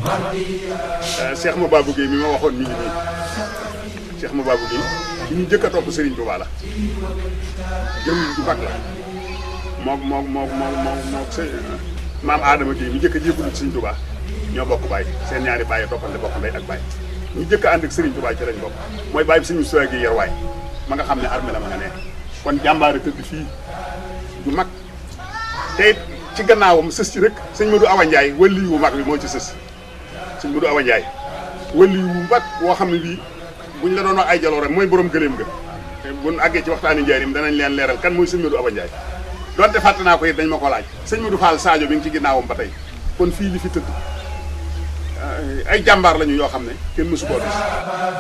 Cheikh Mababou Guèye mi ma waxoon mi ngi nii Cheikh Mababou Guèye ki ñu jëkk a topp Serigne Touba la jëm ju mag la moom moom moom moom moom moom sëñ maam Adama Guèye mi jëkk a jébbalu ci Serigne Touba ñoo bokk baay seen ñaari baay yi toppante bokk ndey ak baay ñu jëkk a ànd ak Serigne Touba ci lañ bokk mooy baay bi Serigne Moustapha Guèye Yerwaay ma nga xam ne armée la ma nga ne kon jàmbaare tëdd fii ju mag te it ci gannaawam sës ci rek sëñ Modou Awa Ndiaye wëlli wu mag bi moo ci sës sëñ Modou Awa Ndiaye wëlli wu mag woo xam ne bii buñ la doon wax ay jaloore mooy borom gëléem ga te buñ àggee ci waxtaani njaarim danañ leen leeral kan mooy sëñ Modou Awa Ndiaye donte fàtte naa ko it dañ ma ko laaj sëñ Modou Fall Sadio bi ngi ci ginnaawam ba tey kon fii li fi tëdd ay jàmbaar lañu yoo xam ne kenn mësu koo gis